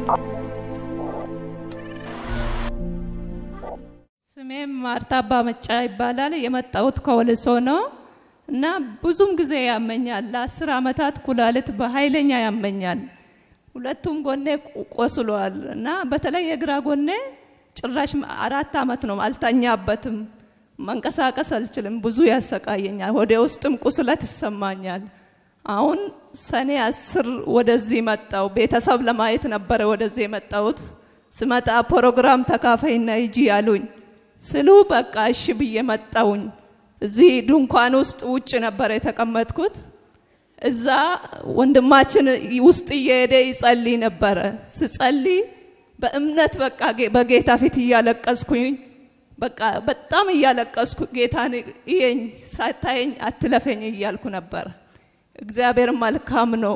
ስሜም ማርታ አባመጫ ይባላል። የመጣሁት ከወልሶ ነው እና ብዙም ጊዜ ያመኛል። ለአስር ዓመታት ኩላሊት በኃይለኛ ያመኛል። ሁለቱም ጎኔ ቆስሏል እና በተለይ የግራ ጎኔ ጭራሽ አራት ዓመት ነው አልተኛበትም። መንቀሳቀስ አልችልም። ብዙ ያሰቃየኛል። ወደ ውስጥም ቁስለት ይሰማኛል። አሁን ሰኔ አስር ወደዚህ መጣው። ቤተሰብ ለማየት ነበረ ወደዚህ የመጣሁት። ስመጣ ፕሮግራም ተካፋይና ሂጂ ያሉኝ ስሉ በቃ እሺ ብዬ መጣውኝ። እዚህ ድንኳን ውስጥ ውጭ ነበረ የተቀመጥኩት። እዛ ወንድማችን ውስጥ እየሄደ ይጸልይ ነበረ። ስጸልይ በእምነት በቃ በጌታ ፊት እያለቀስኩኝ በቃ በጣም እያለቀስኩ ጌታን እየኝ ሳታየኝ አትለፈኝ እያልኩ ነበር። እግዚአብሔር መልካም ነው።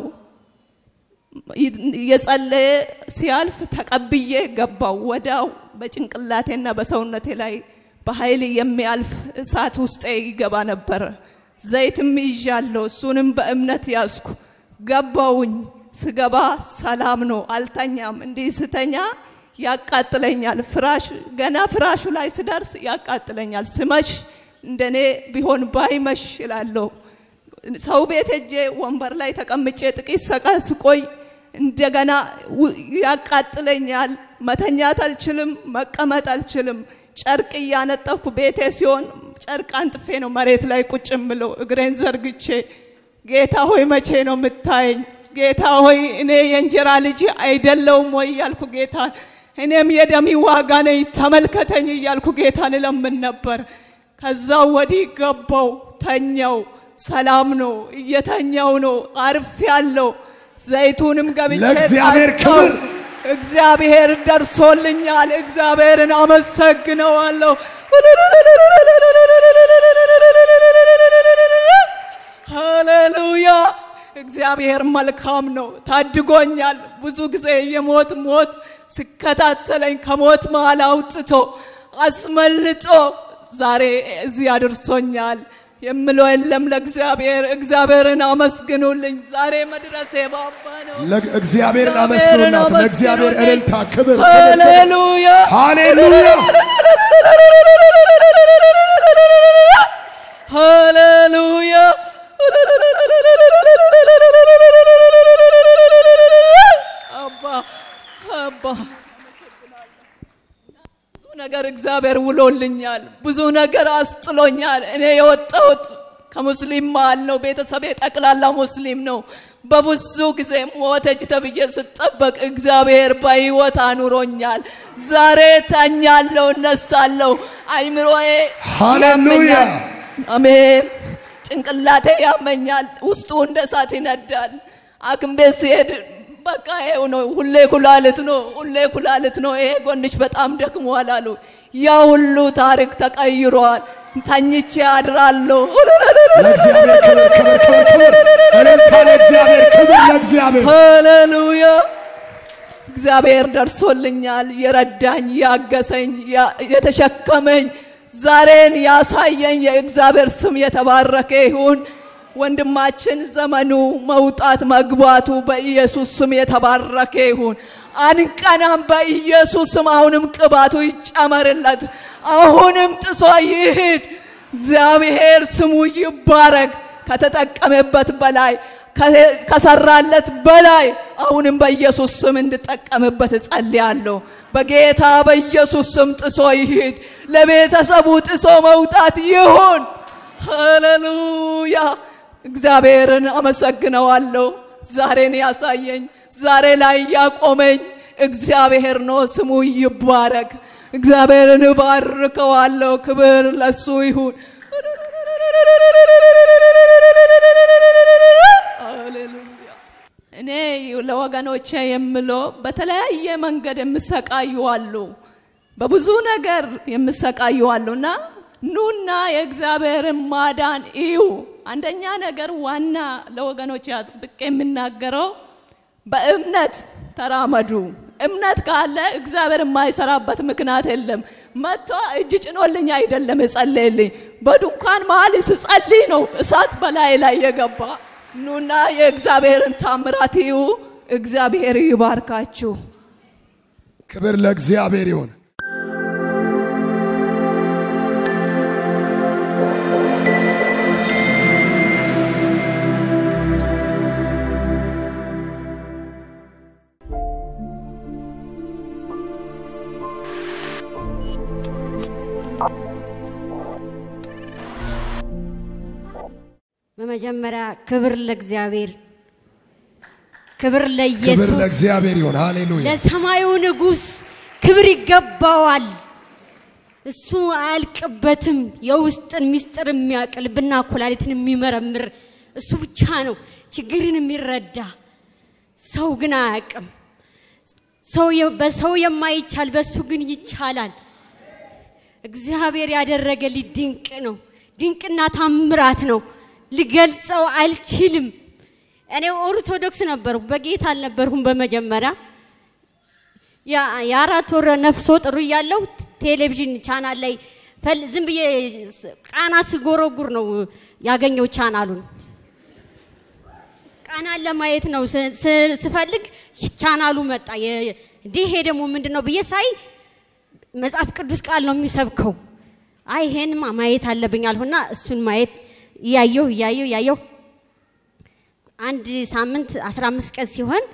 እየጸለየ ሲያልፍ ተቀብዬ ገባው። ወዳው በጭንቅላቴና በሰውነቴ ላይ በኃይል የሚያልፍ እሳት ውስጤ ይገባ ነበረ። ዘይትም ይዣለሁ፣ እሱንም በእምነት ያዝኩ። ገባውኝ። ስገባ ሰላም ነው፣ አልተኛም። እንዲህ ስተኛ ያቃጥለኛል። ፍራሽ ገና ፍራሹ ላይ ስደርስ ያቃጥለኛል። ስመሽ እንደኔ ቢሆን ባይመሽ እላለሁ። ሰው ቤት ሄጄ ወንበር ላይ ተቀምጬ ጥቂት ሰቀን ስቆይ እንደገና ያቃጥለኛል። መተኛት አልችልም፣ መቀመጥ አልችልም። ጨርቅ እያነጠፍኩ ቤቴ ሲሆን ጨርቅ አንጥፌ ነው መሬት ላይ ቁጭ ምለው እግሬን ዘርግቼ ጌታ ሆይ መቼ ነው የምታየኝ? ጌታ ሆይ እኔ የእንጀራ ልጅ አይደለውም ወይ እያልኩ ጌታን እኔም የደሚ ዋጋ ነኝ ተመልከተኝ እያልኩ ጌታን እለምን ነበር። ከዛ ወዲህ ገባው ተኛው። ሰላም ነው፣ እየተኛው ነው፣ አርፍ ያለው ዘይቱንም ገብቼ ለእግዚአብሔር ጠጣሁ። ክብር እግዚአብሔር ደርሶልኛል። እግዚአብሔርን አመሰግነዋለሁ። ሃሌሉያ! እግዚአብሔር መልካም ነው፣ ታድጎኛል። ብዙ ጊዜ የሞት ሞት ሲከታተለኝ ከሞት መሃል አውጥቶ አስመልጦ ዛሬ እዚህ አድርሶኛል። የምለው የለም ለእግዚአብሔር። እግዚአብሔርን አመስግኑልኝ። ዛሬ መድረሴ ባባ ነው። እግዚአብሔርን አመስግኑናት። ለእግዚአብሔር እልልታ፣ ክብር፣ ክብር፣ ክብር። ሃሌሉያ ሃሌሉያ! ሃሌሉያ አባ አባ ብዙ ነገር እግዚአብሔር ውሎልኛል። ብዙ ነገር አስጥሎኛል። እኔ የወጣሁት ከሙስሊም መሃል ነው። ቤተሰቤ ጠቅላላ ሙስሊም ነው። በብዙ ጊዜ ሞተች ተብዬ ስጠበቅ እግዚአብሔር በሕይወት አኑሮኛል። ዛሬ ተኛለሁ፣ እነሳለሁ። አይምሮዬ ሃሌሉያ! ያመኛል። አሜን። ጭንቅላቴ ያመኛል። ውስጡ እንደ እሳት ይነዳል። ሐኪም ቤት ሲሄድ በቃ ይኸው ነው፣ ሁሌ ኩላሊት ነው፣ ሁሌ ኩላሊት ነው፣ ይሄ ጎንሽ በጣም ደክሟል አሉ። ያ ሁሉ ታሪክ ተቀይሯል። ተኝቼ አድራለሁ። ለእግዚአብሔር ክብር፣ ክብር፣ ክብር፣ ክብር። እልልታ ለእግዚአብሔር፣ ክብር ለእግዚአብሔር። ሃሌሉያ እግዚአብሔር ደርሶልኛል። የረዳኝ፣ ያገሰኝ፣ ያ- የተሸከመኝ ዛሬን ያሳየኝ የእግዚአብሔር ስም የተባረከ ይሁን። ወንድማችን ዘመኑ መውጣት መግባቱ በኢየሱስ ስም የተባረከ ይሁን። አንቀናም በኢየሱስ ስም። አሁንም ቅባቱ ይጨመርለት። አሁንም ጥሶ ይሂድ። እግዚአብሔር ስሙ ይባረክ። ከተጠቀመበት በላይ ከ- ከሰራለት በላይ አሁንም በኢየሱስ ስም እንድጠቀምበት እጸልያለሁ። በጌታ በኢየሱስ ስም ጥሶ ይሂድ። ለቤተሰቡ ጥሶ መውጣት ይሁን። ሃሌሉያ! እግዚአብሔርን አመሰግነዋለሁ። ዛሬን ያሳየኝ ዛሬ ላይ ያቆመኝ እግዚአብሔር ነው። ስሙ ይባረክ። እግዚአብሔርን እባርከዋለሁ። ክብር ለሱ ይሁን። ሃሌሉያ! እኔ ለወገኖቼ የምለው በተለያየ መንገድ የሚሰቃዩ አሉ፣ በብዙ ነገር የሚሰቃዩ አሉ እና ኑና የእግዚአብሔርን ማዳን እዩ። አንደኛ ነገር ዋና ለወገኖች አጥብቄ የምናገረው በእምነት ተራመዱ። እምነት ካለ እግዚአብሔር የማይሰራበት ምክንያት የለም። መጥቶ እጅ ጭኖልኝ አይደለም የጸለየልኝ፣ በድንኳን መሀል ስጸልይ ነው እሳት በላይ ላይ የገባ። ኑና የእግዚአብሔርን ታምራት እዩ። እግዚአብሔር ይባርካችሁ። ክብር ለእግዚአብሔር ይሁን። በመጀመሪያ ክብር ለእግዚአብሔር፣ ክብር ክብር ለኢየሱስ፣ ለእግዚአብሔር ይሁን። ሃሌሉያ። ለሰማዩ ንጉሥ ክብር ይገባዋል። እሱ አያልቅበትም። የውስጥን ምስጢር የሚያውቅ ልብና ኩላሊትን የሚመረምር እሱ ብቻ ነው ችግርን የሚረዳ። ሰው ግን አያውቅም። ሰው የ- በሰው የማይቻል በእሱ ግን ይቻላል። እግዚአብሔር ያደረገልኝ ድንቅ ነው። ድንቅና ታምራት ነው። ልገልጸው አልችልም። እኔ ኦርቶዶክስ ነበርኩ፣ በጌታ አልነበርኩም በመጀመሪያ ያ- የአራት ወር ነፍሶ ጥሩ እያለሁ ቴሌቪዥን ቻናል ላይ ፈል- ዝም ብዬ ስ- ቃና ስጎረጉር ነው ያገኘው ቻናሉን። ቃናን ለማየት ነው ስ- ስ- ስፈልግ ቻናሉ መጣ። የ- እንዴ ይሄ ደግሞ ምንድን ነው ብዬ ሳይ መጽሐፍ ቅዱስ ቃል ነው የሚሰብከው። አይ ይሄንማ ማየት አለብኝ አልሁና እሱን ማየት እያየሁ እያየሁ እያየሁ አንድ ሳምንት 15 ቀን ሲሆን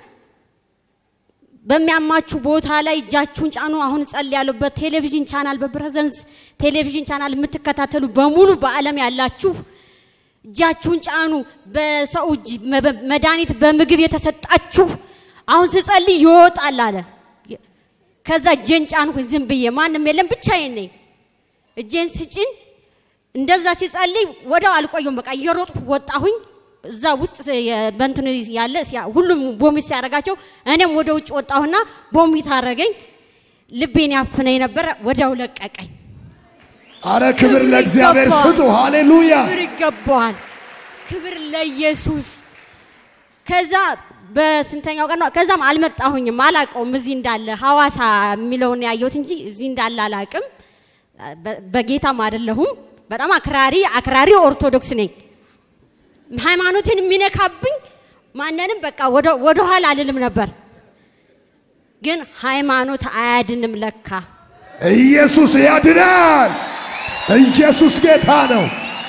በሚያማችሁ ቦታ ላይ እጃችሁን ጫኑ። አሁን ጸልያለሁ። በቴሌቪዥን ቻናል በፕሬዘንስ ቴሌቪዥን ቻናል የምትከታተሉ በሙሉ በዓለም ያላችሁ እጃችሁን ጫኑ። በሰው እጅ መ- መድኃኒት በምግብ የተሰጣችሁ አሁን ስጸልይ ይወጣል አለ። ከዛ እጄን ጫንኩኝ ዝም ብዬ ማንም የለም ብቻዬን ነኝ። እጄን ስጭን እንደዛ ሲጸልይ ወዲያው አልቆየም። በቃ እየሮጥኩ ወጣሁኝ። እዛ ውስጥ የ- በእንትን ያለ ሲያ- ሁሉም ቦሚት ሲያደርጋቸው እኔም ወደ ውጭ ወጣሁና ቦሚት አረገኝ። ልቤን ያፍነኝ ነበረ። ወዲያው ለቀቀኝ። አረ ክብር ለእግዚአብሔር ይገባዋል። ስጡ። ሃሌሉያ። ክብር ይገባዋል። ክብር ለኢየሱስ። ከዛ በስንተኛው ቀን ነው? ከዛም አልመጣሁኝም፣ አላቀውም እዚህ እንዳለ ሐዋሳ የሚለውን ያየሁት እንጂ እዚህ እንዳለ አላቅም። በ- በጌታም አይደለሁም። በጣም አክራሪ አክራሪ ኦርቶዶክስ ነኝ። ሃይማኖትን የሚነካብኝ ማንንም በቃ ወደ- ወደ ኋላ አልልም ነበር። ግን ሃይማኖት አያድንም ለካ። ኢየሱስ ያድናል። ኢየሱስ ጌታ ነው።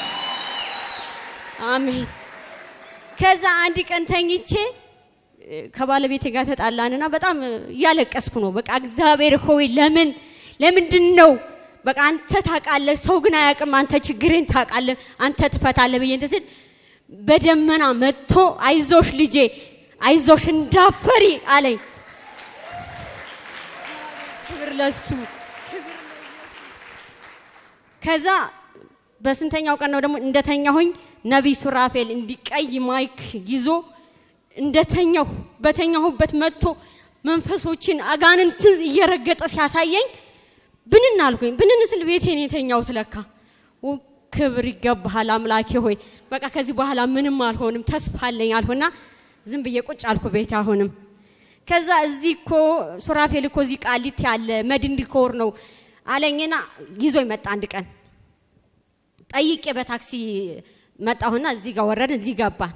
አሜን። ከዛ አንድ ቀን ተኝቼ እ፣ ከባለቤቴ ጋር ተጣላንና በጣም እ፣ እያለቀስኩ ነው። በቃ እግዚአብሔር ሆይ ለምን ለምንድን ነው በቃ አንተ ታውቃለህ፣ ሰው ግን አያውቅም። አንተ ችግሬን ታውቃለህ፣ አንተ ትፈታለህ ብዬ እንትን ስል በደመና መጥቶ አይዞሽ ልጄ አይዞሽ እንዳፈሪ አለኝ። ክብር ለሱ። ከዛ በስንተኛው ቀን ነው ደግሞ እንደተኛሁኝ ነቢይ ሱራፌል እንዲቀይ ማይክ ይዞ እንደተኛሁ በተኛሁበት መጥቶ መንፈሶችን አጋንንትን እየረገጠ ሲያሳየኝ ብንን አልኩኝ። ብንን ስል ቤቴን የተኛሁት ለካ። ኦ፣ ክብር ይገባሃል አምላኬ ሆይ፣ በቃ ከዚህ በኋላ ምንም አልሆንም ተስፋ አለኝ አልሁና ዝም ብዬ ቁጭ አልኩ ቤት አሁንም ከዛ እዚህ እኮ ሱራፌል እኮ እዚህ ቃሊት ያለ መድን ዲኮር ነው አለኝና ይዞ መጣ አንድ ቀን ጠይቄ በታክሲ መጣሁና እዚህ ጋር ወረድን፣ እዚህ ገባን።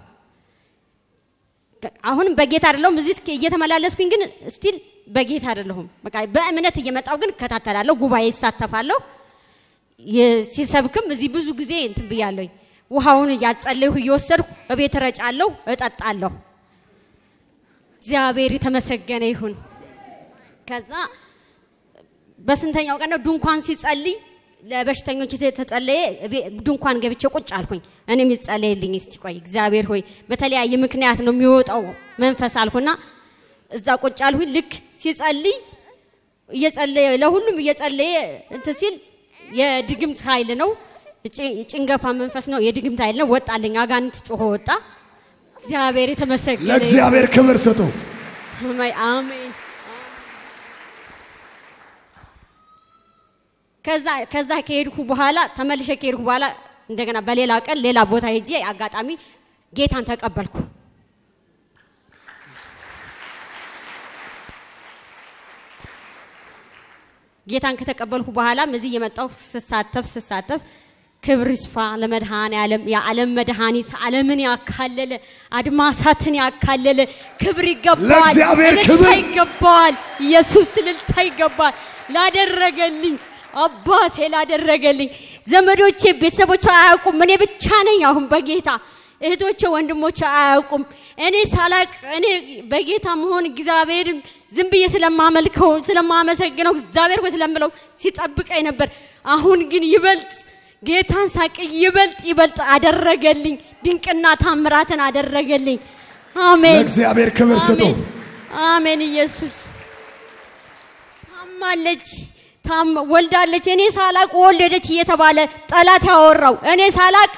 አሁንም በጌታ አይደለሁም። እዚህ እስኪ እየተመላለስኩኝ ግን ስቲል በጌታ አይደለሁም። በቃ በእምነት እየመጣሁ ግን እከታተላለሁ፣ ጉባኤ ይሳተፋለሁ። የ- ሲሰብክም እዚህ ብዙ ጊዜ እንትን ብያለሁኝ። ውሃውን እያጸለይሁ እየወሰድኩ እቤት እረጫለሁ፣ እጠጣለሁ። እግዚአብሔር የተመሰገነ ይሁን። ከዛ በስንተኛው ቀን ነው ድንኳን ሲጸልይ ለበሽተኞች የተጸለየ እቤ- ድንኳን ገብቼ ቁጭ አልኩኝ። እኔም ይጸለይልኝ እስቲ ቆይ እግዚአብሔር ሆይ በተለያየ ምክንያት ነው የሚወጣው መንፈስ አልኩና እዛ ቁጭ አልኩኝ። ልክ ሲጸልይ እየጸለየ ለሁሉም እየጸለየ እንትን ሲል የድግምት ኃይል ነው ጭ- ጭንገፋ መንፈስ ነው የድግምት ኃይል ነው ወጣልኝ። አጋንንት ጮሆ ወጣ። እግዚአብሔር የተመሰገነ ይሁን። ለእግዚአብሔር ክብር ስጡ። አሜን አሜን። ከዛ ከዛ ከሄድኩ በኋላ ተመልሼ ከሄድኩ በኋላ እንደገና በሌላ ቀን ሌላ ቦታ ሄጄ አጋጣሚ ጌታን ተቀበልኩ። ጌታን ከተቀበልኩ በኋላም እዚህ እየመጣሁ ስሳተፍ ስሳተፍ ክብር ይስፋ ለመድኃኔ ዓለም የዓለም መድኃኒት ዓለምን ያካለለ አድማሳትን ያካለለ ክብር ይገባዋል። ለእግዚአብሔር እልልታ ክብር። ይገባዋል። ኢየሱስ እልልታ ይገባል። ላደረገልኝ አባቴ ላደረገልኝ ዘመዶቼ፣ ቤተሰቦቼ አያውቁም። እኔ ብቻ ነኝ አሁን በጌታ እህቶቼ፣ ወንድሞቼ አያውቁም። እኔ ሳላቅ እኔ በጌታ መሆን እግዚአብሔርን ዝም ብዬ ስለማመልከው ስለማመሰግነው እግዚአብሔር ሆይ ስለምለው ሲጠብቀኝ ነበር። አሁን ግን ይበልጥ ጌታን ሳቅ ይበልጥ ይበልጥ አደረገልኝ። ድንቅና ታምራትን አደረገልኝ። አሜን ለእግዚአብሔር ክብር ስጡ። አሜን። አሜን። ኢየሱስ ታማለች፣ ታም ወልዳለች። እኔ ሳላቅ ወለደች እየተባለ ጠላት ያወራው እኔ ሳላቅ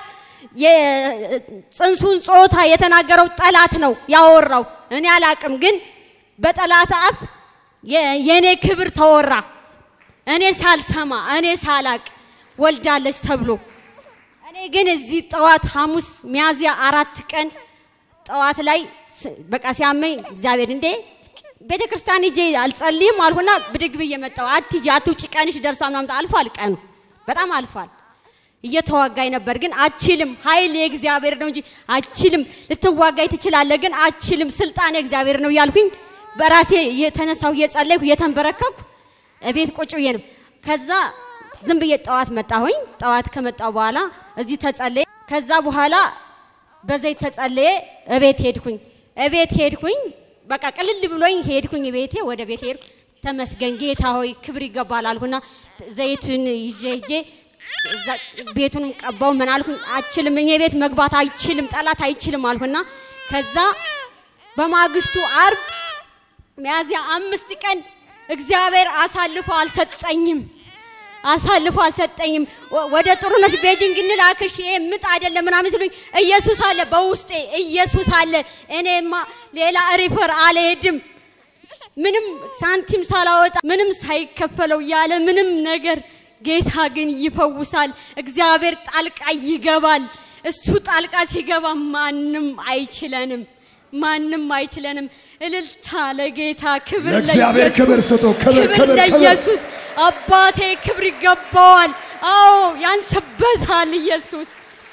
የጽንሱን ጾታ የተናገረው ጠላት ነው ያወራው። እኔ አላቅም፣ ግን በጠላት አፍ የ- የእኔ ክብር ተወራ። እኔ ሳልሰማ እኔ ሳላቅ ወልዳለች ተብሎ እኔ ግን እዚህ ጠዋት ሐሙስ ሚያዝያ አራት ቀን ጠዋት ላይ ስ- በቃ ሲያመኝ እግዚአብሔር እንዴ ቤተ ክርስቲያን ሂጄ አልጸልይም አልሁና ብድግ ብዬ መጣሁ። አትሂጂ አትውጪ፣ ቀንሽ ደርሷል ምናምን አልፏል። ቀኑ በጣም አልፏል። እየተዋጋኝ ነበር፣ ግን አችልም። ኃይል የእግዚአብሔር ነው እንጂ አችልም። ልትዋጋኝ ትችላለህ፣ ግን አችልም። ስልጣን የእግዚአብሔር ነው እያልኩኝ በራሴ የተነሳሁ እየጸለይኩ እየተንበረከኩ እቤት ቁጭ ብዬ ነው። ከዛ ዝም ብዬ ጠዋት መጣሁኝ። ጠዋት ከመጣሁ በኋላ እዚህ ተጸለየ። ከዛ በኋላ በዘይት ተጸለየ። እቤት ሄድኩኝ። እቤት ሄድኩኝ። በቃ ቅልል ብሎኝ ሄድኩኝ። ቤቴ ወደ ቤት ሄድኩ። ተመስገን ጌታ ሆይ ክብር ይገባል አልኩና ዘይቱን ይዤ ሄጄ እዛ ቤቱንም ቀባው። ምን አልኩኝ? አችልም፣ እኔ ቤት መግባት አይችልም፣ ጠላት አይችልም አልኩና ከዛ በማግስቱ አርብ ሚያዝያ አምስት ቀን እግዚአብሔር አሳልፎ አልሰጠኝም አሳልፎ አልሰጠኝም። ወ- ወደ ጥሩነሽ ቤጂንግ እንላክሽ ይሄ ምጥ አይደለም ምናምን ሲሉኝ ኢየሱስ አለ በውስጤ ኢየሱስ አለ። እኔማ ሌላ ሪፈር አልሄድም። ምንም ሳንቲም ሳላወጣ ምንም ሳይከፈለው ያለ ምንም ነገር ጌታ ግን ይፈውሳል። እግዚአብሔር ጣልቃ ይገባል። እሱ ጣልቃ ሲገባ ማንም አይችለንም፣ ማንም አይችለንም። እልልታ ለጌታ ክብር ለእግዚአብሔር ለኢየሱስ። ክብር ስጡ። ክብር ክብር ክብር ለኢየሱስ አባቴ ክብር ይገባዋል። አዎ ያንስበታል ኢየሱስ።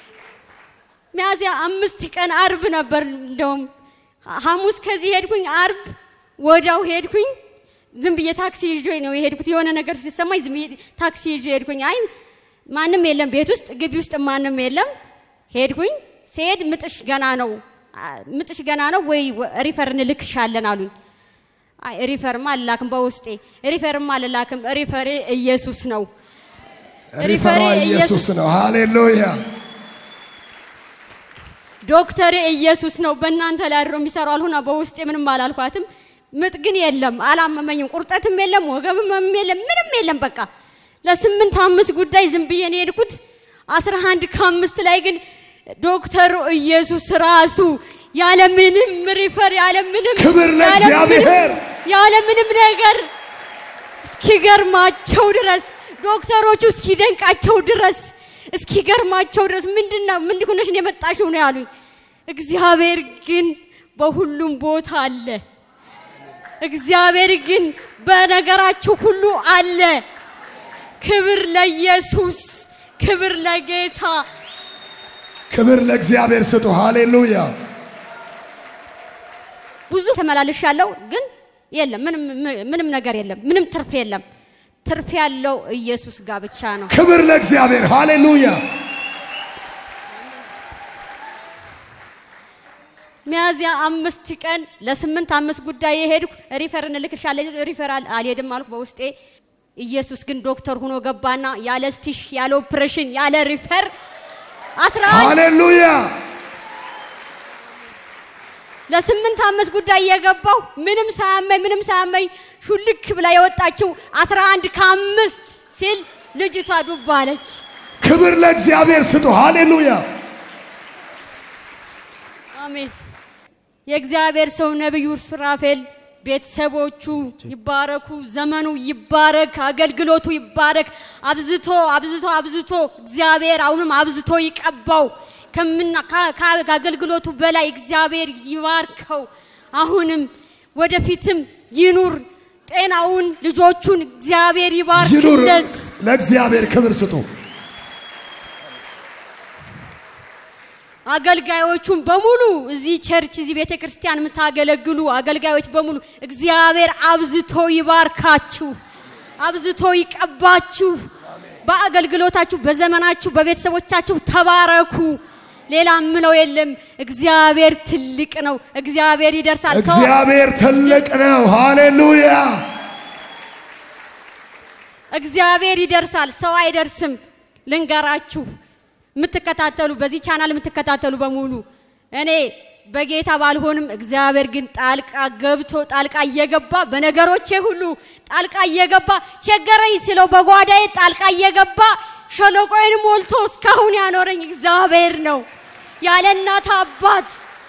ሚያዝያ አምስት ቀን አርብ ነበር። እንደውም ሐሙስ ከዚህ ሄድኩኝ፣ አርብ ወዳው ሄድኩኝ። ዝም ብዬ ታክሲ ይዤ ነው የሄድኩት። የሆነ ነገር ሲሰማኝ ዝም ብዬ ታክሲ ይዤ ሄድኩኝ። አይ ማንም የለም ቤት ውስጥ ግቢ ውስጥ ማንም የለም። ሄድኩኝ። ስሄድ ምጥሽ ገና ነው አ- ምጥሽ ገና ነው ወይ ወ- ሪፈር እንልክሻለን አሉኝ። አይ ሪፈርማ አልላክም፣ በውስጤ ሪፈርማ አልላክም። ሪፈሬ ኢየሱስ ነው። ሪፈሯ ኢየሱስ ነው። ሃሌሉያ ዶክተር ኢየሱስ ነው። በእናንተ ላይ አድሮ የሚሰራው አልሆና በውስጤ ምንም አላልኳትም። ምጥ ግን የለም፣ አላመመኝም። ቁርጠትም የለም፣ ወገብም ህመም የለም፣ ምንም የለም። በቃ ለስምንት አምስት ጉዳይ ዝም ብዬ ነው የሄድኩት። አስራ አንድ ከአምስት ላይ ግን ዶክተሩ ኢየሱስ ራሱ ያለ ምንም ሪፈር ያለ ምንም ክብር ያለ ለእግዚአብሔር። ምንም- ያለ ምንም ነገር እስኪገርማቸው ድረስ ዶክተሮቹ እስኪደንቃቸው ድረስ እስኪገርማቸው ድረስ ምንድነው ምንድን ሆነሽ ነው የመጣሽው ነው ያሉኝ። እግዚአብሔር ግን በሁሉም ቦታ አለ። እግዚአብሔር ግን በነገራችሁ ሁሉ አለ። ክብር ለኢየሱስ፣ ክብር ለጌታ። ክብር ለእግዚአብሔር ስጡ። ሃሌሉያ ብዙ ተመላልሻለሁ፣ ግን የለም ምንም ምንም ነገር የለም። ምንም ትርፍ የለም። ትርፍ ያለው ኢየሱስ ጋር ብቻ ነው። ክብር ለእግዚአብሔር ሃሌሉያ ሚያዝያ አምስት ቀን ለስምንት አምስት ጉዳይ የሄድኩ ሪፈር እንልክሻለን ሪፈር አል- አልሄድም አልኩ በውስጤ። ኢየሱስ ግን ዶክተር ሆኖ ገባና ያለ ስቲሽ ያለ ኦፕሬሽን ያለ ሪፈር አስራ አንድ ሃሌሉያ ለስምንት አምስት ጉዳይ የገባው ምንም ሳያመኝ ምንም ሳያመኝ ሹልክ ብላ የወጣችው አስራ አንድ ከአምስት ሲል ልጅቷ ዱብ አለች። ክብር ለእግዚአብሔር ስጡ። ሃሌሉያ አሜን። የእግዚአብሔር ሰው ነቢዩ ሱራፌል ቤተሰቦቹ ይባረኩ፣ ዘመኑ ይባረክ፣ አገልግሎቱ ይባረክ። አብዝቶ አብዝቶ አብዝቶ እግዚአብሔር አሁንም አብዝቶ ይቀባው። ከምና ከ- ከ- ከአገልግሎቱ በላይ እግዚአብሔር ይባርከው። አሁንም ወደፊትም ይኑር። ጤናውን ልጆቹን እግዚአብሔር ይኑር። ይባርክለት። ለእግዚአብሔር ክብር ስጡ። አገልጋዮቹን በሙሉ እዚህ ቸርች እዚህ ቤተ ክርስቲያን የምታገለግሉ አገልጋዮች በሙሉ እግዚአብሔር አብዝቶ ይባርካችሁ፣ አብዝቶ ይቀባችሁ። በአገልግሎታችሁ፣ በዘመናችሁ፣ በቤተሰቦቻችሁ ተባረኩ። ሌላ ምለው የለም። እግዚአብሔር ትልቅ ነው። እግዚአብሔር ይደርሳል። ሰው እግዚአብሔር ትልቅ ነው። ሃሌሉያ እግዚአብሔር ይደርሳል፣ ሰው አይደርስም። ልንገራችሁ የምትከታተሉ በዚህ ቻናል የምትከታተሉ በሙሉ እኔ በጌታ ባልሆንም እግዚአብሔር ግን ጣልቃ ገብቶ ጣልቃ እየገባ በነገሮቼ ሁሉ ጣልቃ እየገባ ቸገረኝ ስለው በጓዳዬ ጣልቃ እየገባ ሸለቆዬን ሞልቶ እስካሁን ያኖረኝ እግዚአብሔር ነው ያለ እናት አባት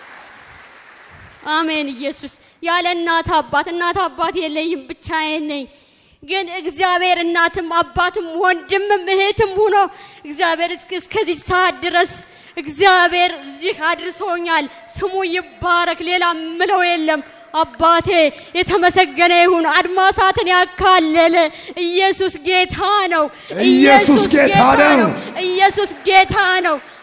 አሜን ኢየሱስ ያለ እናት አባት እናት አባት የለኝም ብቻዬን ነኝ ግን እግዚአብሔር እናትም አባትም ወንድምም እህትም ሆኖ እግዚአብሔር እስከ- እስከዚህ ሰዓት ድረስ እግዚአብሔር እዚህ አድርሶኛል። ስሙ ይባረክ። ሌላ ምለው የለም። አባቴ የተመሰገነ ይሁን። አድማሳትን ያካለለ ኢየሱስ ጌታ ነው። ኢየሱስ ጌታ ነው። ኢየሱስ ጌታ ነው።